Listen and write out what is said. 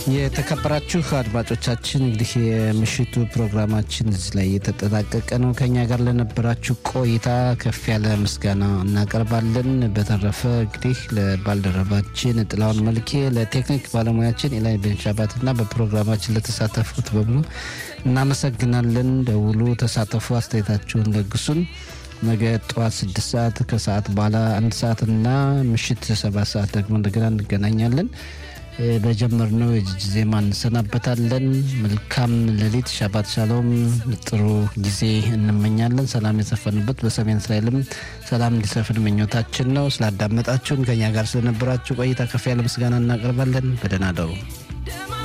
የተከበራችሁ አድማጮቻችን እንግዲህ የምሽቱ ፕሮግራማችን እዚህ ላይ የተጠናቀቀ ነው። ከኛ ጋር ለነበራችሁ ቆይታ ከፍ ያለ ምስጋና እናቀርባለን። በተረፈ እንግዲህ ለባልደረባችን ጥላውን መልኬ፣ ለቴክኒክ ባለሙያችን ኢላይ ቤንሻባት እና በፕሮግራማችን ለተሳተፉት በሙሉ እናመሰግናለን። ደውሉ፣ ተሳተፉ፣ አስተያየታችሁን ለግሱን። ነገ ጠዋት ስድስት ሰዓት ከሰዓት በኋላ አንድ ሰዓት እና ምሽት ሰባት ሰዓት ደግሞ እንደገና እንገናኛለን። በጀመርነው የጅጅ ዜማ እንሰናበታለን። መልካም ሌሊት፣ ሻባት ሻሎም፣ ጥሩ ጊዜ እንመኛለን። ሰላም የሰፈንበት በሰሜን እስራኤልም ሰላም እንዲሰፍን ምኞታችን ነው። ስላዳመጣችሁን ከኛ ጋር ስለነበራችሁ ቆይታ ከፍ ያለ ምስጋና እናቀርባለን። በደህና ደሩ።